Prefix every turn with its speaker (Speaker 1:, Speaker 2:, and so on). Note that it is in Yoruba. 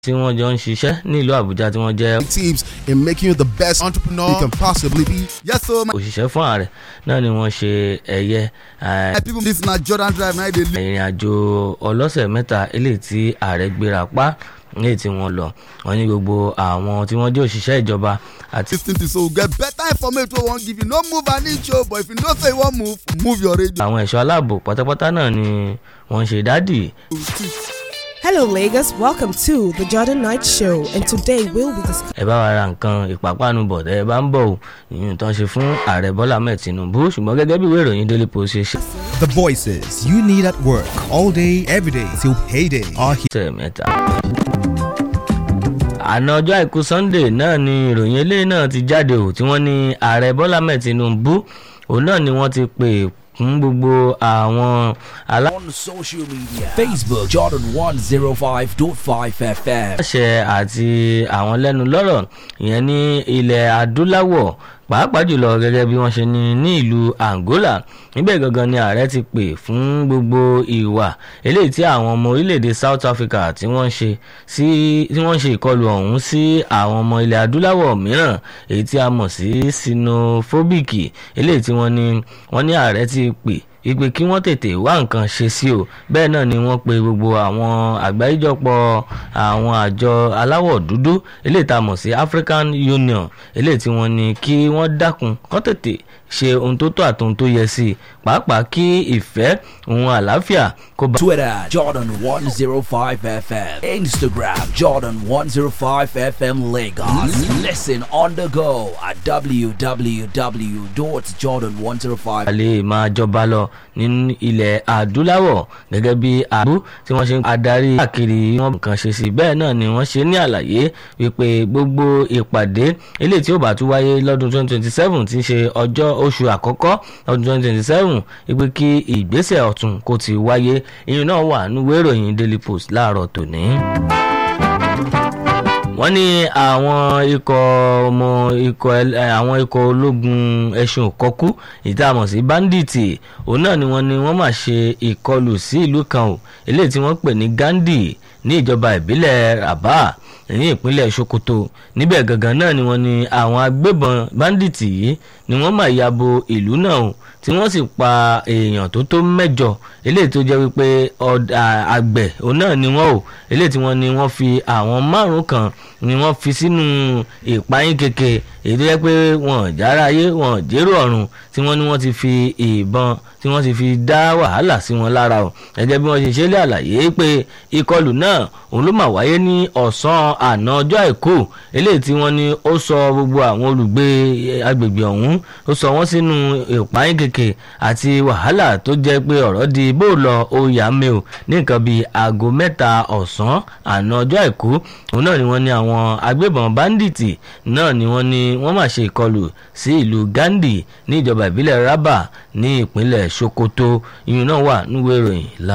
Speaker 1: tí wọ́n jọ ń ṣiṣẹ́ nílùú àbújá tí wọ́n jẹ́
Speaker 2: tips in making you the best entrepreneur you can possibly be. Yes, so my,
Speaker 1: òṣìṣẹ́ fún ààrẹ náà ni wọ́n ṣe ẹ̀yẹ eh,
Speaker 2: my people, this na Jordan Drive. Now they
Speaker 1: ìrìn àjò ọlọ́sẹ̀ mẹ́ta eléyìí tí ààrẹ gbéra pa eléyìí tí wọ́n lọ wọ́n ní gbogbo àwọn tí wọ́n jẹ́ òṣìṣẹ́ ìjọba àti
Speaker 2: lis ten to so we get better information wey we wan give you. No move an inch o, but if you know say you wan move, move your radio.
Speaker 1: àwọn ẹ̀ṣọ́ aláàbò pátápátá náà ni wọ́n ṣe dádì
Speaker 3: Hello, Lagos. Welcome to the Jordan Night Show, and today we'll be discussing.
Speaker 1: ẹ bá wa ra nǹkan ìpápánu bọ̀ tẹ́ ẹ bá ń bọ̀ ò ìyún tán ṣe fún ààrẹ bọ́lá ahmed tinubu ṣùgbọ́n gẹ́gẹ́ bí ìwé ìròyìn daily post ṣe ṣe
Speaker 4: The voices you need at work all day, every day till payday are here.
Speaker 1: ọ̀sẹ̀ mẹ́ta. àná ọjọ́ àìkú sunday náà ni ìròyìn eléyìí náà ti jáde ò tí wọ́n ní ààrẹ bọ́lá ahmed tinubu òun náà ni wọ́n ti pè fún gbogbo àwọn alá.
Speaker 5: on social media Facebook Jordan 105.5 FM
Speaker 1: aláṣẹ àti àwọn lẹ́nu lọ́rọ̀ ìyẹn ní ilẹ̀ adúláwọ̀ pàápàá jùlọ gẹ́gẹ́ bí wọ́n ṣe ní ní ìlú Angola níbẹ̀ gangan ni ààrẹ ti pè fún gbogbo ìwà eléyìí tí àwọn ọmọ orílẹ̀-èdè South Africa tí wọ́n ń ṣe sí tí wọ́n ń ṣe ìkọlù ọ̀hún sí àwọn ọmọ ilẹ̀ adúláwọ̀ mìíràn èyí tí a mọ̀ sí sinophobic eléyìí tí wọ́n ní wọ́n ní ààrẹ ti pè ìpè kí wọ́n tètè wá nǹkan ṣe sí o bẹ́ẹ̀ náà ni wọ́n pe gbogbo àwọn àgbáríjọpọ̀ àwọn àjọ aláwọ̀ dúdú eléyìí tá a mọ̀ sí African Union eléyìí tí wọ́n ní kí wọ́n dákun kán tètè ṣe ohun tó tọ́ àti ohun tó yẹ sí i pàápàá kí ìfẹ́ ohun àlàáfíà kó bá.
Speaker 5: Twitter Jordan 105 FM Instagram Jordan 105 FM Lagos Listen on the go at www.jordan105
Speaker 1: lè máa jọba lọ ní ilẹ̀ adúláwọ̀ gẹ́gẹ́ bí àbú tí wọ́n ṣe ń adarí káàkiri wọn nǹkan ṣe sí bẹ́ẹ̀ náà ni wọ́n ṣe ní àlàyé wípé gbogbo ìpàdé eléyìí tí ó bá tún wáyé lọ́dún 2027 tí ń ṣe ọjọ́ oṣù àkọ́kọ́ lọ́dún 2027 wípé kí ìgbésẹ̀ ọ̀tun kó ti wáyé ìyẹn náà wà nínú ìròyìn Daily Post láàárọ̀ tòní wọ́n ní àwọn ikọ̀ ọmọ ikọ̀ ẹl- ẹ, àwọn ikọ̀ ológun ẹṣin òkọ́kú ìtààmọ̀ sí báńdíìtì òun náà ni wọ́n ní wọ́n máa ṣe ìkọlù sí ìlú kan o eléyìí tí wọ́n pè ní Gandhi ní ìjọba ìbílẹ̀ Rabah ní ìpínlẹ̀ Sokoto níbẹ̀ gangan náà ni wọ́n ní àwọn agbébọn báńdíìtì yìí ni wọ́n máa ya bo ìlú náà o tí wọ́n sì pa èèyàn tó tó mẹ́jọ eléyìí tó jẹ́ wípé ọ̀d- à- àgbẹ̀ òun náà ni wọ́n o eléyìí tí wọ́n ní wọ́n fi àwọn márùn kan ni wọ́n fi sínú ìpayín keke èyí tó jẹ́ pé wọ́n jára ayé wọ́n jérò ọ̀run tí wọ́n ní wọ́n ti fi ìbọn tí wọ́n ti fi dá wàhálà sí wọn lára o gẹ́gẹ́ bí wọ́n ṣe ṣe lé àlàyé pé ìkọlù náà òun ló mà wáyé ní ọ̀sán àná ọjọ́ àìkú eléyìí tí wọ́n ní ó sọ gbogbo àwọn olùgbé eh, agbègbè ọ̀hún ó sọ wọ́n sínú ìpayín keke àti wàhálà tó jẹ́ pé ọ̀rọ̀ di bó lọ ó yà mí o ní nǹkan bíi aago mẹ́ta ọ̀sán àná ọjọ́ àìkú òun náà ni wọ́n ní àwọn agbébọn báńdíìtì náà ni wọ́n ní wọ́n máa ṣe ìkọlù sí ìlú Gandhi ní ìjọba ìbílẹ̀ Rabah ní ìpínlẹ̀ Sokoto ìyún náà wà níwèé ìròyìn